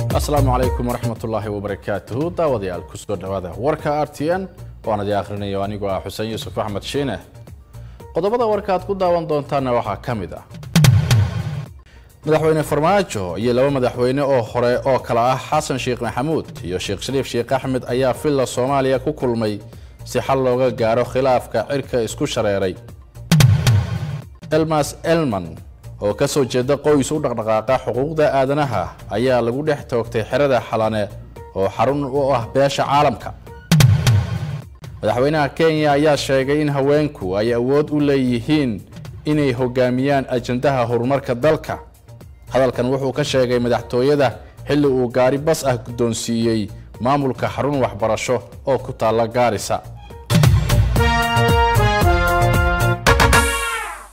asalaamu calaykum waraxmatullaahi wabarakaatuhu daawadayaal kusoo dhawaada warka r t n waan idin akhrinayo anigoo ah xuseen yuusuf axmed shiine qodobada warka aad ku daawan doontaana waxaa ka mid ah madaxweyne farmaajo iyo laba madaxweyne oo hore oo kala ah xasan sheekh maxamuud iyo sheekh shariif sheekh axmed ayaa villa soomaaliya ku kulmay si xal looga gaaro khilaafka cirka isku shareeray elmas elman oo ka soo jeeda qoys u dhaqdhaqaaqa xuquuqda aadanaha ayaa lagu dhex toogtay xerada xalane oo xarun u ah beesha caalamka madaxweynaha kenya ayaa sheegay in haweenku ay awood u leeyihiin inay hogaamiyaan ajandaha horumarka dalka hadalkan wuxuu ka sheegay madaxtooyada xilli uu gaari bas ah guddoonsiiyey maamulka xarun waxbarasho oo ku taalla gaarisa